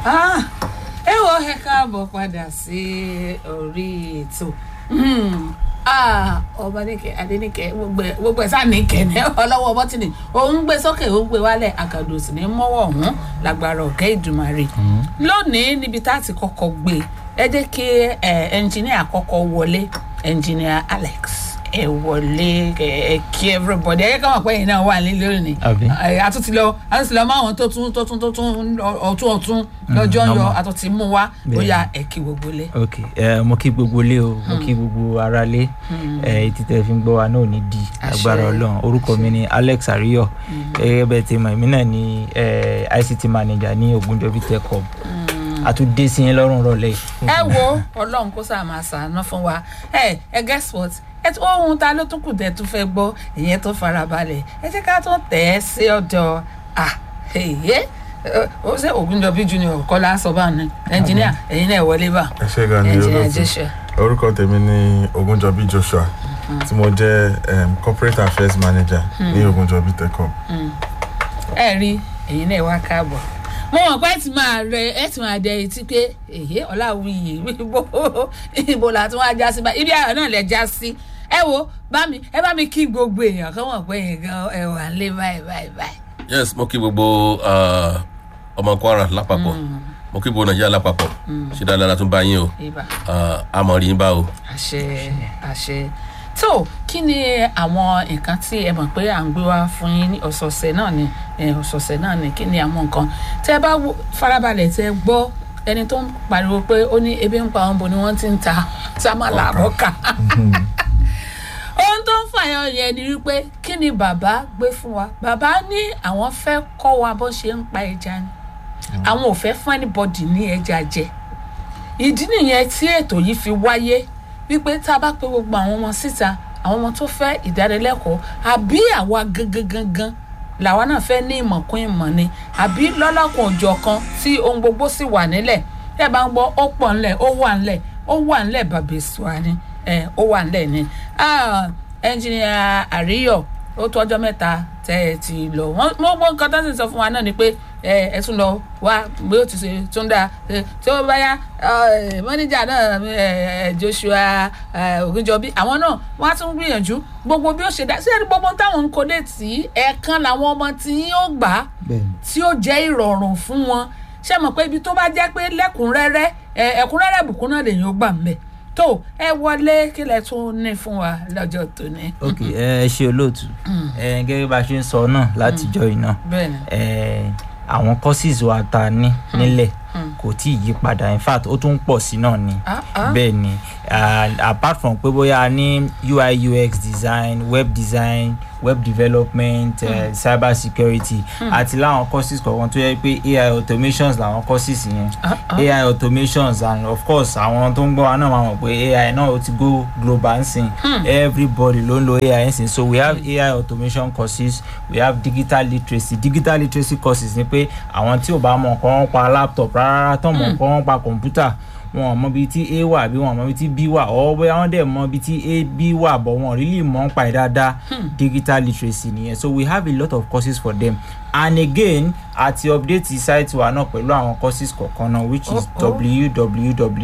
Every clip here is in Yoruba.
Ah, ẹ wo ẹ káàbọ̀ padà sí orí ètò Ah, ọmọdéke adéníkẹ gbogbo ẹ- gbogbo ẹ sáà níkẹ ní ọlọ́wọ́ bọ́tìnì òun gbé sókè òun gbé wálẹ̀ àkàdù sì ní mọ́wọ́ ọ̀hún lágbára ọ̀kẹ́ ìdùmarè lónìí níbi tá a ti kọ́kọ́ gbé ẹ jẹ́ kí ẹ ẹnjìníà kọ́kọ́ wọlé ẹnjìníà Alex ẹ wọlé ẹ ẹ kí everybody ẹ yẹ ká mọ̀ pé ẹ̀yin náà wà nílé lónìí Àbí? ẹ àtúntì lọ àtúntì lọ mọ àwọn tó tún tó tún tó tún ọtún ọtún lọ́jọ́ ń yọ normal. àtúntì mú wa ó Bẹ́ẹ̀. yá ẹ kí gbogbo lé. ok ẹ mo kí gbogbo ilé o mo kí gbogbo ara lé ẹ etí tẹ fi ń gbọ́ wa náà ò ní di Àṣẹ. agbára Ọlọ́run orúkọ mi ni Alex Ariyo gẹ́gẹ́ bẹ́ẹ̀ ti mọ̀ èmi náà ni ẹ, ICT manager ní Ogunjobi Tech Hub àtúndé sí yín lọ́rùn rọ̀lẹ́ yìí. ẹ wo ọlọ́run kó sáà máa ṣàánú fún wa ẹ ẹ guess what ẹ tó ohun ta ló tún kù tẹ tún fẹ́ gbọ́ ìyẹn tó farabalẹ̀ ẹ jẹ́ ká tó tẹ̀ ẹ́ sí ọ̀dọ̀ à èyí ó ṣe Ògúnjọbí junior kọ́lá sọ bá ní ẹnjìníà ẹ̀yin náà wọlé bá ẹ ṣé gan ni ẹnjìníà olóòtú Joshua orúkọ tèmi ni Ogunjobi Joshua tí mo jẹ́ um, corporate affairs manager ní Ogunjobi Tech Hub. ẹ rí ẹ̀yin náà wá káàbọ̀ mo mọ̀ pé ẹ ti máa rẹ ẹ ti máa dẹ etí pé èyí ọ̀làwìyí ibo ibo la tún wá já sí báyìí ibi ayọ̀ náà lẹ já sí ẹ wo bá mi ẹ bá mi kí gbogbo èèyàn kọ́ mọ̀ pé nǹkan ẹ wà lé báyìí báyìí báyìí. yes mo kí gbogbo ah, ọmọ Kwara lápapọ̀ mo kí gbogbo Nàìjíríà lápapọ̀ ṣe dáadáa la tún bá yín o ibà Ah, a mọ̀ rí yín bá o. àṣẹ àṣẹ tó kí ni àwọn nǹkan tí ẹ mọ̀ pé à ń gbé wá fún yín ní ọ̀sọ̀ọ̀sẹ̀ náà ni eh, ọ̀sọ̀ọ̀sẹ̀ náà ni kí ni àwọn nǹkan tẹ́ ẹ bá wo- farabalẹ̀ tẹ́ ẹ gbọ́ ẹni tó ń pariwo pé ó ní ebi ń pa àwọn bo ni wọ́n ti ń ta sámàlà àbọ́kà ohun tó ń fàyọ yẹn ni wípé kí ni bàbá gbé fún wa bàbá ní àwọn fẹ́ kọ́ wa bó ṣe ń pa ẹja ni àwọn ò fẹ́ fún anybody ní ẹja jẹ ìdí nìyẹn tí ètò yìí fi wáyé wípé tá a bá pe gbogbo àwọn ọmọ síta àwọn ọmọ tó fẹ́ ìdánilẹ́kọ̀ọ́ àbí àwa gangan gangan làwa náà fẹ́ ní ìmọ̀ kún ìmọ̀ ni àbí lọ́lọ́kùn òjọ̀ kan tí ohun gbogbo sì wà nílẹ̀ tẹ́ ẹ bá ń gbọ́ ó pọ̀ ńlẹ̀ ó wà ńlẹ̀ ó wà ńlẹ̀ bàbá ìṣúra ni ẹ ó wà ńlẹ̀ ni Ah, ẹnjìnìà àríyọ̀ ó tó ọjọ́ mẹ́ta tẹ́ ẹ ti lọ wọ́n wọ́n gbọ́ nǹkan tó ń sọ fún wa náà ni pé ẹ ẹ tún lọ wá bí ó ti ṣe tún dáa ẹ, tí ó bá yá ẹ, mọ́níjà náà ẹ, ẹ, Joshua ẹ, Ògúnjọbí àwọn náà wọ́n á tún gbìyànjú gbogbo bí ó ṣe dá sí ẹni gbogbo táwọn ń kọ́lé tí ẹ̀ẹ̀kan làwọn ọmọ tí yóò gbà bẹ́ẹ̀ni tí ó jẹ́ ìrọ̀rùn fún wọn ṣé mọ̀ pé ibi tó bá jẹ́ pé lẹ́kùnrẹ́rẹ́ ẹ, ẹ̀kúnrẹ́rẹ́ bùkún náà lèyìn ó gbà ń bẹ̀ tó ẹ wọlé kí lẹ tún ní fún wa lọ́jọ́ tòní. ok ẹ ṣe olóòtú ẹ gẹ́gẹ́ bá a ṣe ń sọ náà látijọ́ yìí náà bẹ́ẹ̀ni ẹ àwọn courses wa ta ní nílẹ̀ kò tí ì yí padà in fact ó tún ń pọ̀ sí náà ni Ah, ah. bẹ́ẹ̀ ni ah, apart from pé bóyá a ní UI UX design web design web development eh, cyber security àti láwọn courses kọ̀ọ̀kan tó yẹ pé AI automations làwọn courses yẹn Ah, ah. AI automations and of course àwọn tó ń gbọ́ wa náà máa mọ̀ pé AI náà ó ti go global nsìn everybody ló ń lo AI nsìn so we have AI automation courses we have digital literacy digital literacy courses ni pé àwọn tí ò bá mọ̀ nǹkan pa laptop rárá tó mọ̀ nǹkan pa kọ̀ǹpútà wọn ò mọ ibi tí a wà bí wọn ò mọ ibi tí b wà ọ bóyá wọn dẹ̀ mọ ibi tí a b wà bọ̀ wọn ò really mọ̀ ń pa ẹ̀ dáadáa digital literacy nìyẹn so we have a lot of courses for them and again àti update site wa náà pẹ̀lú àwọn courses kọ̀ọ̀kan náà which is Oh, oh.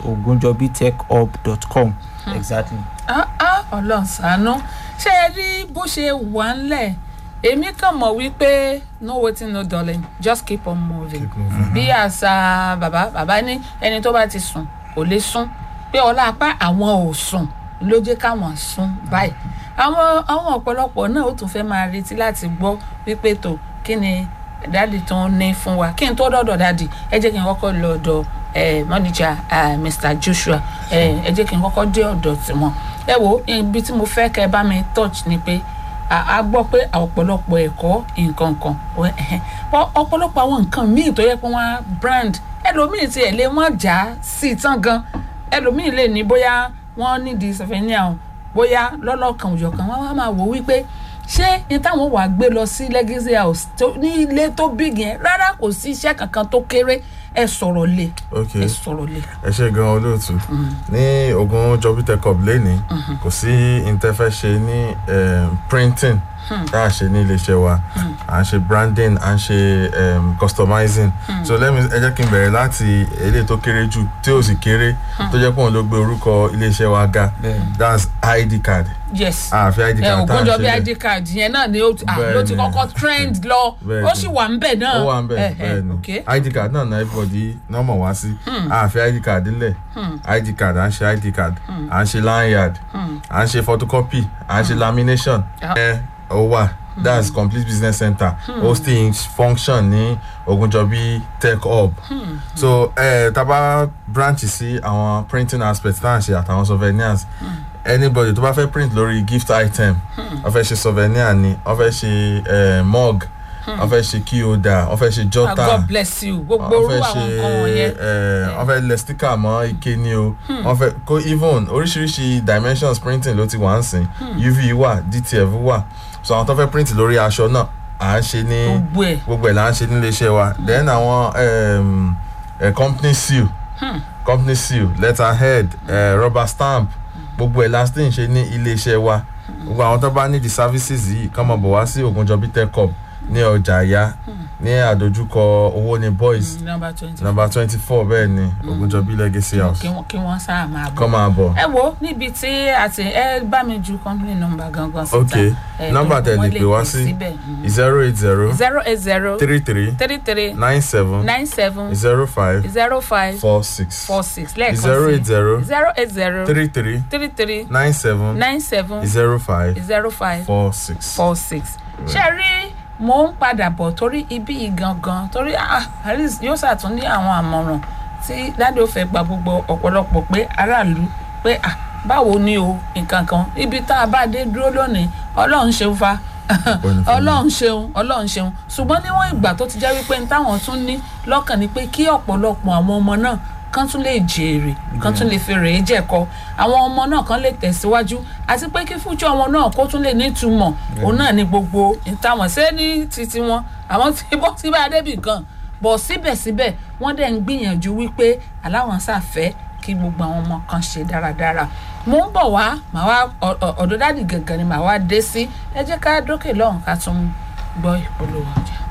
www.ogunjobitechhub.com exactly. Ah, ah, ọlọ́run ṣàánú ṣé ẹ rí bó ṣe wà ńlẹ̀ èmi kàn mọ̀ wípé no waiting no darling just keep on moving Keep moving. bí àṣà bàbá bàbá ní ẹni tó bá ti sùn kò lè sùn pé ọlá apá àwọn ò sùn ló jẹ́ káwọn sùn báyìí àwọn àwọn ọ̀pọ̀lọpọ̀ náà ó tún fẹ́ máa retí láti gbọ́ wípé tó kí ni dáàdì tó ń ní fún wa kí n tó dọ́dọ̀ dáàdì ẹ jẹ́ kí n kọ́kọ́ lọ ọ̀dọ̀ eh, manager eh, Mr. Joshua eh, ẹ jẹ́ kí n kọ́kọ́ dé ọ̀dọ̀ tiwọn ẹ wo ibi tí mo fẹ́ kẹ́ ẹ bá mi touch ni pé a a gbọ́ pé ọ̀pọ̀lọpọ̀ ẹ̀kọ́ nǹkan kan ọ- ẹ̀hẹ́n. Ọ- ọ̀pọ̀lọpọ̀ àwọn nǹkan míì tó yẹ pé wọ́n á brand ẹlòmíì ti ẹ̀ lé wọ́n já sí i tán gan ẹlòmíì lè ní bóyá wọ́n nídìí sọfẹ́níà o bóyá lọ́lọ́kan òjọ̀kan wọ́n wá máa wò wípé ṣé ní táwọn wàá gbé lọ sí legacy house tó ní ilé tó big yẹn rárá kò sí iṣẹ́ kankan tó kéré ẹ sọ̀rọ̀ lé ok ẹ sọ̀rọ̀ lé. ẹ ṣe gan olóòtú ní Ogunjobi Tech Hub lẹ́ni kò sí interfẹ́ ṣe ní um, printing tá a ṣe ní iléeṣẹ́ wa à ń ṣe branding à ń ṣe um, customizing so let me ẹ jẹ́ kí n bẹ̀rẹ̀ láti eléyìí tó kéré jù tí ò sì kéré tó jẹ́ pé òun ló gbé orúkọ iléeṣẹ́ wa ga Bẹ́ẹ̀ni. that's id card yes àfi id ẹ card tá a ògúnjọ ṣe bí lẹ̀. id card yẹn náà ni ó ti- ah, ló ti Bẹ́ẹ̀ni. kọ́kọ́ trend lọ Bẹ́ẹ̀ni. ó sì wà ń bẹ̀ náà ó wà ń bẹ̀ Eh, eh, bẹ́ẹ̀ ni okay. id card náà náà everybody náà mọ̀ wá sí àfi id card lẹ̀ id card à ń ṣe id card à ń ṣe lanyard à ń ṣe photocopy à ń ṣe lamination Ah. ẹ ó wà that's complete business center hosting function ní ogunjọbi tech hub so ẹ tá a bá branch sí àwọn printing aspect tá à ń ṣe àtàwọn souvenirs anybody tó bá fẹ́ print lórí gift item wọ́n fẹ́ ṣe souvenir ni wọ́n fẹ́ ṣe eh, mug wọ́n fẹ́ ṣe key holder wọ́n fẹ́ ṣe Ah, jotter god bless you gbogbo wọ́n orú fẹ́ àwọn ṣe nǹkan wọ̀nyẹn eh, wọ́n fẹ́ lẹ sticker mọ́ ike ni o wọ́n fẹ́ kó even oríṣiríṣi dimensions printing ló ti wà ń sìn uv wà dtf wà so àwọn tó fẹ́ print lórí aṣọ náà à ń ṣe ní gbogbo ẹ̀ gbogbo ẹ̀ là ń ṣe nílé iṣẹ́ wa then àwọn um, eh, company seal company seal letterhead eh, rubber stamp gbogbo ẹ̀ la sì ń ṣe ní ilé iṣẹ́ wa gbogbo àwọn tó bá ní the services yìí kàn máa bọ̀ wá sí Ògúnjọbí tech hub ní ọjà àyà ní àdójúkọ owó ní boys number twenty number twenty four bẹ́ẹ̀ ni Ògúnjọbí legacy house kí wọ́n kí wọ́n sáà máa bọ̀ kàn máa bọ̀ ẹ wo níbi tí a ti ẹ bá mi ju company number gangan síta ok ẹ, nọ́mbà kí tẹ̀ wọ́n lè pè wá sí síbẹ̀. Mhm. zero eight zero zero eight zero three three three three nine seven nine seven zero five zero five four six four six lẹ́ẹ̀kan zero eight sí zero zero eight zero three three three three nine seven nine seven zero five zero five four six. four six ṣe rí mo ń padà bọ̀ torí ibi yìí gangan torí ah, at least yóò ṣàtún ní àwọn àmọ̀ràn tí dáadé ò fẹ́ gba gbogbo ọ̀pọ̀lọpọ̀ pé aráàlú pé ah, báwo ni o nǹkan kan ibi tá a bá dé dúró lónìí ọlọ́run ṣeun fa fún ọlọ́run ṣeun ọlọ́run ṣeun ṣùgbọ́n níwọ̀n ìgbà tó ti jẹ́ wípé ní táwọn tún ní lọ́kàn ni pé kí ọ̀pọ̀lọpọ̀ àwọn ọmọ náà kán tún lè jèrè kán tún lè fi rèé jẹ̀kọ àwọn ọmọ náà kán lè tẹ̀síwájú àti pé kí fújọ́ wọn náà kó tún lè nítumọ̀ òun náà ní gbogbo ìtàwọn ṣé ní titi wọn àwọn tí bọ́ sí bá débì kan bọ̀ síbẹ̀síbẹ̀ wọ́n dẹ̀ ń gbìyànjú wípé aláwọn ṣàfẹ́ kí gbogbo àwọn ọmọ kan ṣe dáradára mo ń bọ̀ wá màá wá ọ- ọ- ọ̀dọ̀ dáàdì gàngàn ni màá wá dé sí ẹ jẹ́ ká dókè lọ́hùn ká tún gbọ́ ìpolówó ọjà.